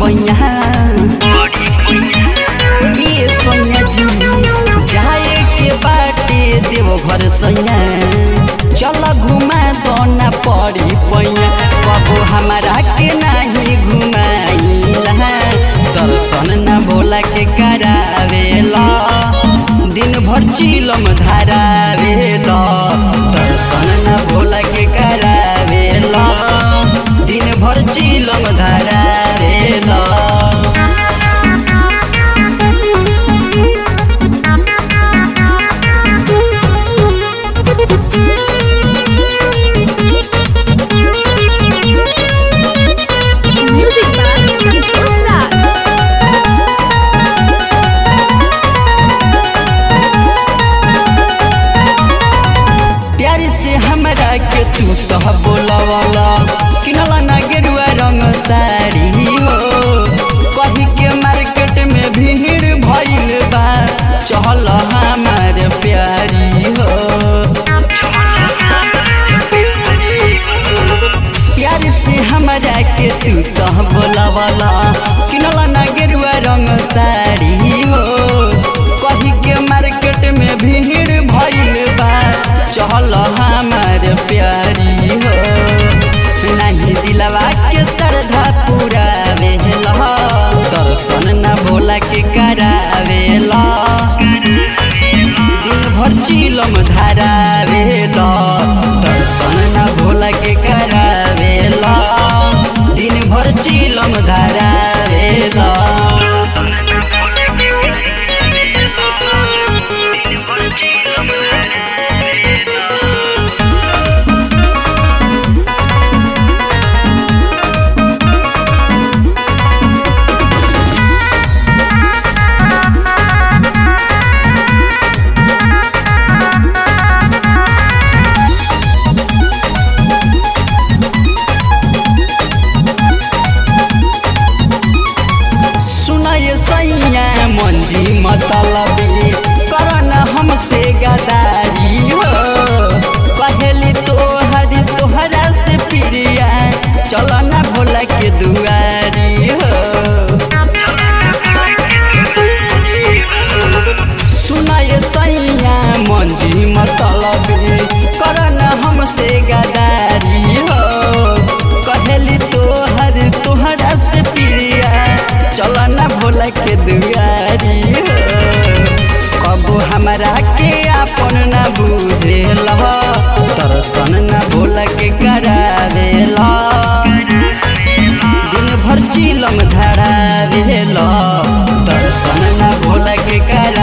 पैया ये सोनिया जी जाए के बाटे देव घर सैया चल घुमा दो ना पड़ी पैया कबो हमारा के नहीं घुमाइला दर्शन न भोला के करावेला दिन भर चिलम धारावेला दर्शन न भोला के करावेला दिन भर चिलम धारावेला Music by Santosh Raj. प्यार से हमरा के तू तो बोलवाला किनला ना गेरुआ रंग साड़ी हो कही के मार्केट में भीड़ भइल बा चहल हमार प्यारी हो प्यार से हमरा के तू तो बोलवाला किनला ना गेरुआ रंग साड़ी हो कही के मार्केट में भीड़ भइल बा चहल हमार प्यारी हो नहीं दिलवा के श्रद्धा पूरा वेला दर्शन न भोला के करावेला दिन भर चिलम धारावेला दर्शन न भोला के करावेला दिन भर चिलम धारावेला सुनय सैया मंजी मतलबी करन हमसे गदारी हो पहली तोहरी तोहरा से प्रिया चल ना भोला के दुआरी हो सुनय सैया मंजी मतलबी करन हमसे गदारी हो कहली तोहर तोहरा से प्रिया चल ना भोला के दुआरी हो कबो हमरा के आपन ना बुझेल दर्शन ना भोला के करावेला दिन भर चिलम धरावेला दर्शन ना भोला के करा